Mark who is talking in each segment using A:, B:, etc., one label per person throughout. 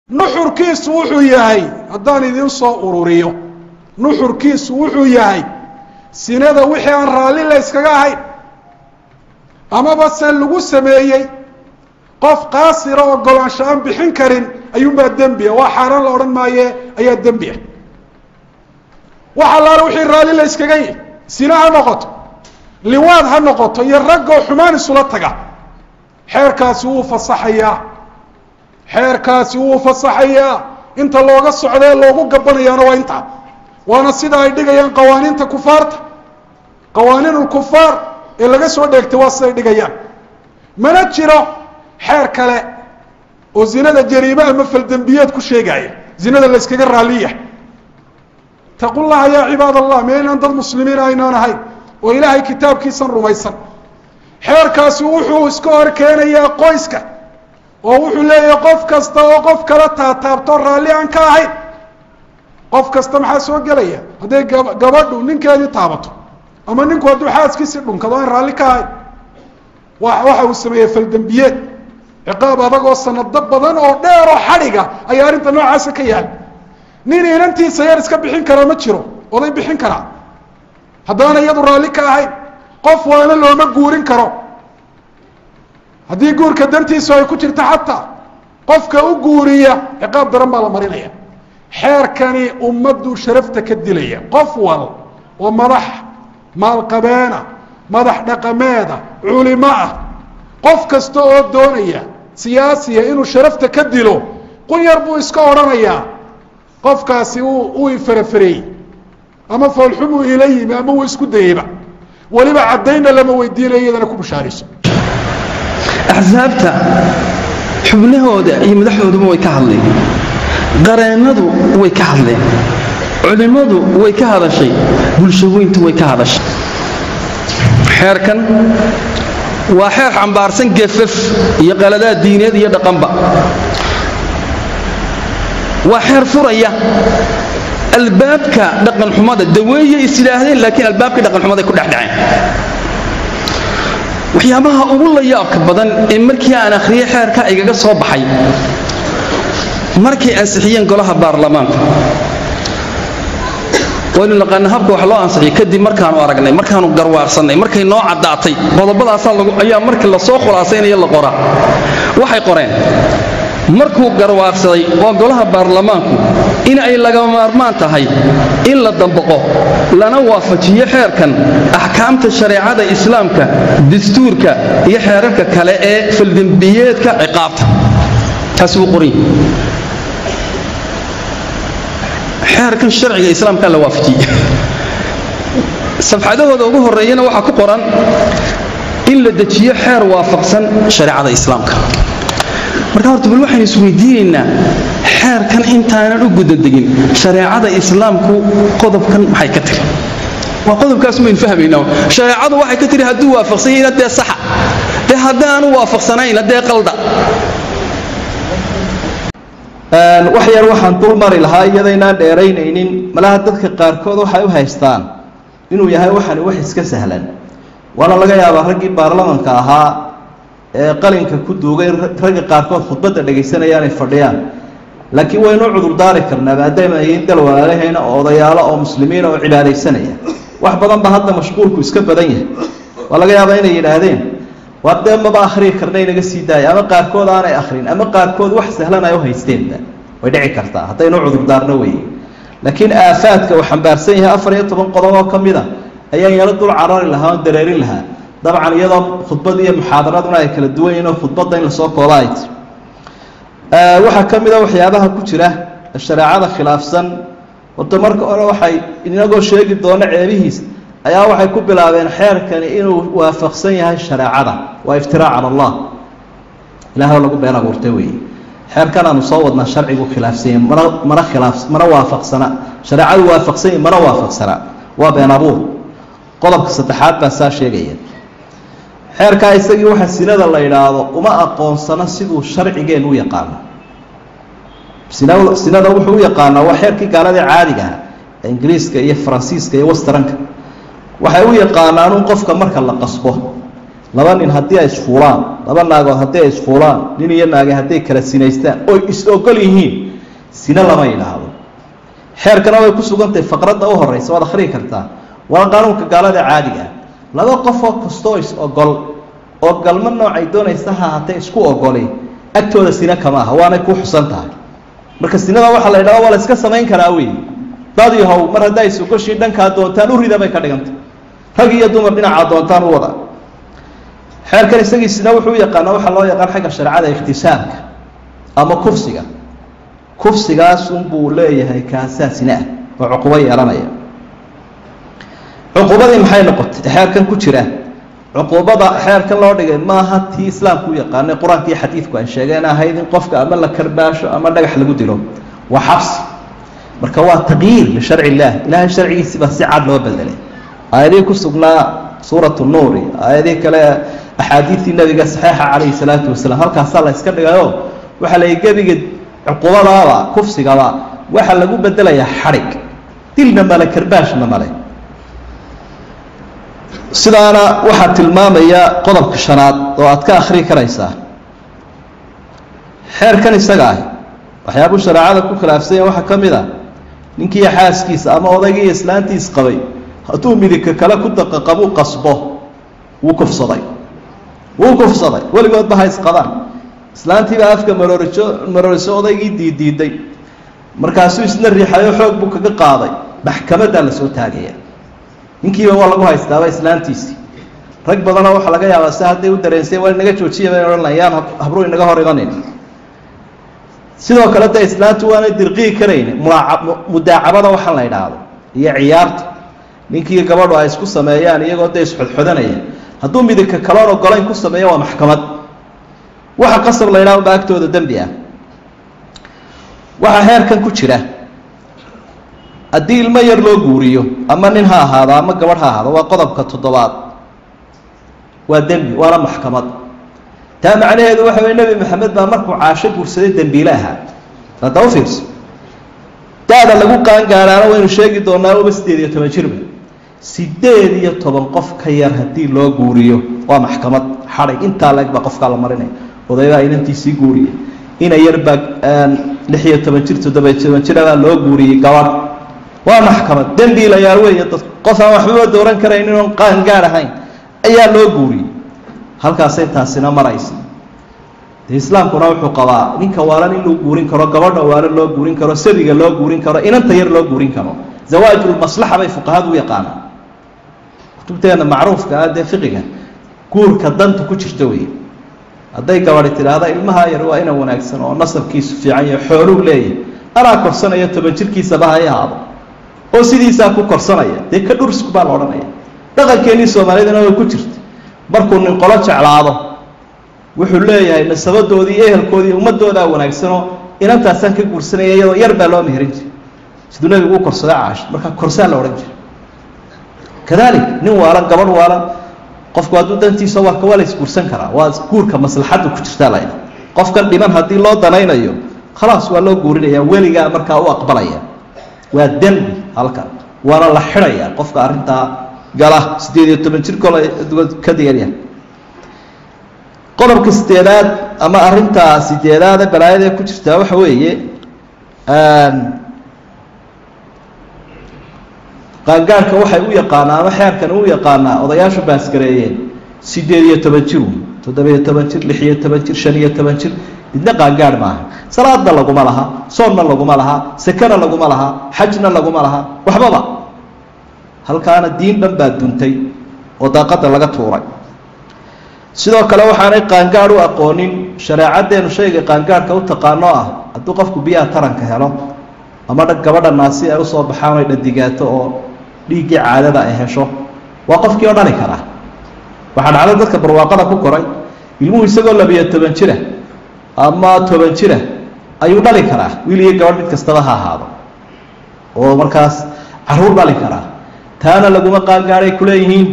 A: nuxurkiisu wuxuu yahay haddaan idin soo ururiyo nuxurkiisu wuxuu yahay sinada wixii aan raalli la yskaga ahayn amaba se lagu sameeyey qof qaasira oo golaansho aan bixin karin ayuunbaa dembiya waa xaaraan la odhan maaye ayaa dembi ah wax allaale wixii raalli la yskaga yihi sina ha noqoto liwaad ha noqoto iyo raggoo xumaan isula taga xeerkaasi wuu fasaxayaa xeerkaasi wuu fasaxayaa inta looga socdee loogu gabanayaana waa intaa waana sida ay dhigayaan qawaaniinta kufaarta qawaaniin ulkufaar ee laga soo dheegtay waa siday dhigayaan mana jiro xeer kale oo zinada jariime ama faldembiyeed ku sheegaya zinada la yskaga raalliyahay taqu llaha yaa cibaad allah meynaan dad muslimiin aynaan ahayn oo ilaahay kitaabkiisan rumaysan xeerkaasi wuxuu iska hor keenayaa qoyska oo wuxuu leeyahay qof kasta oo qof kala taataabto raalli aan ka ahayn qof kasta maxaa soo gelaya hadday gab gabadhu ninkeedii taabato ama ninku hadduu xaaskiisii dhunkado aan raalli ka ahayn wa waxa uu sameeyey faldembiyeed ciqaab adag oo sanado badan oo dheer oo xadhiga ayaa arrinta noocaasa ka yahay nin inantiisa yar iska bixin karaa ma jiro oday bixin karaa haddaana iyadu raalli ka ahayn qof waana looma guurin karo haddii guurka dantiisu ay ku jirto xataa qofka u guuriya ciqaab daran baa la marinaya xeerkani ummaddu sharafta ka dilaya qof wal oo madax maalqabeena madax dhaqameeda culimo ah qof kasta oo doonaya siyaasiya inuu sharafta ka dilo qun yar buu iska odhanayaa qofkaasi uu uu ifarafareeyey ama foolxumuu ila yimi ama uu isku dayeyba weliba caddaynna lama weydiinayo iyadana ku bushaarayso
B: axsaabta xubnahooda iyo madaxdooduba way ka hadleen qareennadu way ka hadleen culimmadu way ka hadashay bulshaweyntu way ka hadashay xeerkan waa xeer xambaarsan gefaf iyo qaladaad diineed iyo dhaqanba waa xeer furaya albaabka dhaqanxumada daweeye is yidhaahdeen laakiin albaabka dhaqanxumaday ku dhexdhaceen waxyaabaha ugu layaabka badan ee markii aan akhriyey xeerka igaga soo baxay markay ansixiyeen golaha baarlamaanka waynu naqaana habka wax loo ansixiyey kadib markaanu aragnay markaanu garwaaqsannay markay noo caddaatay qodobadaasaa ayaa markii lasoo khulaasaynayo la qoraa waxay qoreen markuu garwaaqsaday oo golaha baarlamaanku in ay laga maarmaan tahay in la dambaqo lana waafajiyo xeerkan axkaamta shareecada islaamka dastuurka iyo xeerarka kale ee faldembiyeedka ciqaabta taas wuu qoran xeerkan sharciga islaamka la waafajiyey safxadahooda ugu horreeyana waxaa ku qoran in la dejiyo xeer waafaqsan shareecada islaamka marka horta bal waxaynu isweydiinaynaa xeerkan intaanan u gudadegin shareecada islaamku qodobkan maxay ka tiri waa qodobkaas maynu fahmaynaa shareecadu waxay ka tiri hadduu waafaqsan yahayna dee saxa dee haddaanu waafaqsanayna dee qalda
C: wax yar waxaan dul mari lahaa iyadaynaan dheeraynaynin malaha dadka qaarkood waxay u haystaan inuu yahay waxani wax iska sahlan waana laga yaabaa raggii baarlamanka ahaa ee qalinka ku duugay ragga qaarkood khudbadda dhegaysanaya inay fadhiyaan laakiin waynu cudurdaari karnaa maadaama ayin dal walaalahayna oo odayaalo oo muslimiina oo cibaadaysanaya wax badan ba hadda mashquulku iska badan yahay waa laga yaabaa inay yidhaahdeen waa dee maba akhriyi karna inaga sii daaya ama qaarkood aanay akhrin ama qaarkood wax sahlan ay u haysteenba way dhici kartaa haddaynu cudurdaarno weeye laakiin aafaadka uu xambaarsan yahay afar iyo toban qodob oo ka mid a ayaan yaro dul carari lahaa oon dareerin lahaa dabcan iyadoo khudbad iyo muxaadaraduna ay kala duwan yihin oo khudbadda in lasoo kooba ay tiri waxaa ka mid a waxyaabaha ku jira shareecada khilaafsan horta marka hore waxay inagoo sheegi doono ceebihiis ayaa waxay ku bilaabeen xeerkani inuu waafaqsan yahay shareecada waa iftiraac cala allah ilahay oo lagu been abuurtay weeye xeerkan aanu soo wadnaa sharcigu khilaafsanya mana mana khilaaf mana waafaqsana shareecadu waafaqsanya mana waafaqsana waa been abuur qodobka saddexaad baa saa sheegaya xeerkaa isagii waxa sinada la yidhaahdo uma aqoonsano siduu sharcigeen u yaqaano sina sinada wuxuu u yaqaanaa waa xeerkii gaaladii caadiga ah ee ingiriiska iyo faransiiska iyo westranka waxay u yaqaanaan un qofka marka la qasbo laba nin haddii ay isfuulaan laba naagood hadday ay isfuulaan nin iyo naage hadday kala sinaystaan oy is ogol yihiin sine lama yidhaahdo xeerkana way ku sugantahay faqradda u horeysa waad akhriyi kartaa waa qaanuunka gaalada caadiga ah laba qofoo kastoo is ogol oo galmo noocay doonaysa ha haatee isku ogoli agtooda sine kama aha waanay ku xusan tahay marka sinada waxaa la yidhahda waa la iska samayn karaa wey dad yahow mar haddaa isugoshii dhankaa doontaan u rida bay ka dhigantay rag iyo dumar dhinacaa doontaan u wada xeerkan isagiisina wuxuu u yaqaana waxaa loo yaqaan xagga shareecada ikhtisaamka ama kufsiga kufsigaas unbuu leeyahay kaasaa sine ah oo cuqubo yeelanaya cuqubadii maxay noqotay xeerkan ku jira cuquubada xeerkan loo dhigay maaha tii islaamku u yaqaanay qur-aanka iyo xadiidku ay sheegeen ahayd in qofka ama la karbaasho ama dhagax lagu dilo waa xabsi marka waa taqyiir lisharci illaah ilahay sharcigiisi baa si cad loo bedelay aayadihii ku sugnaa suurat nuuri aayadihii kale axaadiidtii nabiga saxiixa calayhi salaatu wasalaam halkaasaa la yska dhigayo waxaa la gebiga cuqubadaaba kufsigaba waxaa lagu bedelayaa xadhig dilna male karbaashna male sidaana waxaa tilmaamaya qodobka shanaad oo aad ka akhrii karaysaa xeerkan isaga ah waxyaabuu shareecada ku khilaafsanya waxaa ka mid a ninkiiyo xaaskiisa ama odaygii islaantiis qabay hadduu midigka kale ku daqaqabuu qasbo wuu kufsaday wuu kufsaday weligoodba ha isqabaan islaantiibaa afka marooriso marooriso odaygii diidiiday markaasuu isna riixayo xoog buu kaga qaaday maxkamaddaa lasoo taagaya ninkiiba waa lagu haystaaba islaantiisii rag badanoo waxaa laga yaabaa si hadday u dareensay waa inaga joojiya bay odhan layaan habruu inaga hor imanin sidoo kale de islaantu waanay dirqii karayn mulaaca mudaacabada waxaan la idhaahdo iyo ciyaarta ninkii gabadhu ay isku sameeyaan iyagoo dee isxodxodanaya hadduu midibka kaloon ogolayn ku sameeyo waa maxkamad waxa qasab la yidhaha ba agtooda dembi ah waxaa heerkan ku jira haddii ilmo yar loo guuriyo ama nin ha ahaado ama gabadh ha ahaado waa qodobka toddobaad waa dembi waana maxkamad taa macnaheedu waxa wey nebi maxamed baa markuu caasho guursaday dembiile ahaa hadda u fiirso da-da lagu qaangaaraana waynu sheegi doonaa uba siddeed iyo toban jirba siddeed iyo toban qof ka yar haddii loo guuriyo waa maxkamad xadhig intaa leeg baa qofkaa la marinaya odaybaa inantiisii guuriya ina yarbaa lix iyo toban jir toddobiyo toban jirabaa loo guuriyey gabadh waa maxkamad dembiilayaal weeye dad qof aan waxbaba dooran karaynin oon qaangaar ahayn ayaa loo guuriyey halkaasay taasina maraysa de islaamkuna wuxuu qabaa ninka waalan in loo guurin karo gabadha waalan loo guurin karo sabiga loo guurin karo inanta yar loo guurin karo zawaajulmaslaxa bay fuqahadu u yaqaanaan kutubteena macruufka ah dee fiqiga guurka danta ku jirta wey hadday gabadhi tidhaahda ilmaha yar waa ina wanaagsan oo nasabkiisu fiican yaho xooluu leeyahay anaa korsanaya toban jirkiisaba hay ahaado oo sidiisaa ku korsanaya dee ka dhursku baa la odhanaya dhaqankeenii soomaalidana way ku jirta markuu nin qolo jeclaado wuxuu leeyahay nasabadoodii iyo ehelkoodii ummadoodaa wanaagsanoo inantaasaan ka guursanaya iyadoo yar baa loo meherin jiray siduu nabigu u korsaday caasho markaa korsaa la odhan jiray kadalik nin waalan gabadh waalan qofku hadduu dantiisa warka waa la isguursan karaa waa guurka maslaxaddu ku jirtaa la ydha qofkan dhiman haddii loo danaynayo khalaas waa loo guurinaya weligaa markaa u aqbalaya waa dembi halkan waana la xidhaya qofka arrintaa gala siddeed iyo toban jir kole ka digarya qodobka sideedaad ama arrintaa sideedaade balaayadee ku jirtaa waxa weeye qaangaarhka waxay u yaqaanaa ama xeerkan u yaqaanaa odayaashu baasgareeyeen siddeed iyo toban jir toddobiyo toban jir lix iyo toban jir shan iyo toban jir midna qaangaarh maaha salaadna laguma laha soonna laguma laha sekena laguma laha xajna laguma laha waxbaba halkaana diin dhan baa duntay oo daaqadda laga tuuray sidoo kale waxaanay qaangaadh u aqoonin shareecaddeenu shayga qaangaadhka u taqaano ah hadduu qofku biyaha taranka helo ama gabadha naasi ay usoo baxaan ay dhadigaato oo dhiiggii caadada ay hesho waa qofkii oo dhali karaa waxaa dhacday dadka barwaaqada ku koray ilmuhu isagoo labiyo toban jira ama toban jira ayuu dhali karaa wiil iyo gabadh mid kastaba ha ahaado oo markaas caruur dhali karaa taana laguma qaangaadhay kuleeyihiin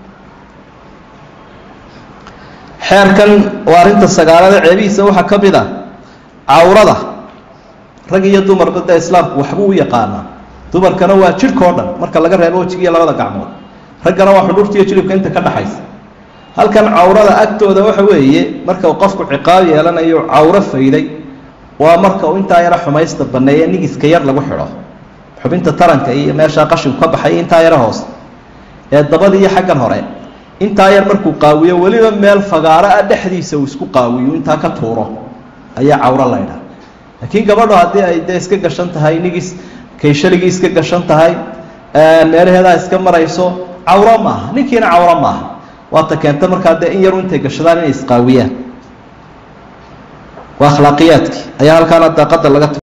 C: xeerkan waa arrinta sagaalada ceebihiisa waxaa ka mid a cawrada rag iyo dumarba dee islaamku waxbuu u yaqaanaa dumarkana waa jidhka o dhan marka laga reebo wejiga iyo labada gacmood raggana waa xudhuurta iyo jilibka inta ka dhaxaysa halkan cawrada agtooda waxa weeye marka uu qofku ciqaab yeelanayo cawro fayday waa marka uu intaa yaro xumaysta banneeye nigiska yar lagu xidho xubinta taranka iyo meeshaa qashinku ka baxay intaa yaro hoos ee dabada iyo xaggan hore intaa yar markuu qaawiyo weliba meel fagaaro ah dhexdiisa uu isku qaawiyo intaa ka tuuro ayaa cawro laydha laakiin gabadho haddii ay dee iska gashan tahay nigis kayshaligii iska gashan tahay meelaheedaa iska marayso cawro maaha ninkiina cawro maaha waata keenta markaa dee in yaru intay gashadaan inay isqaawiyaan waa akhlaaqiyaadkii ayaa halkaana daaqada laga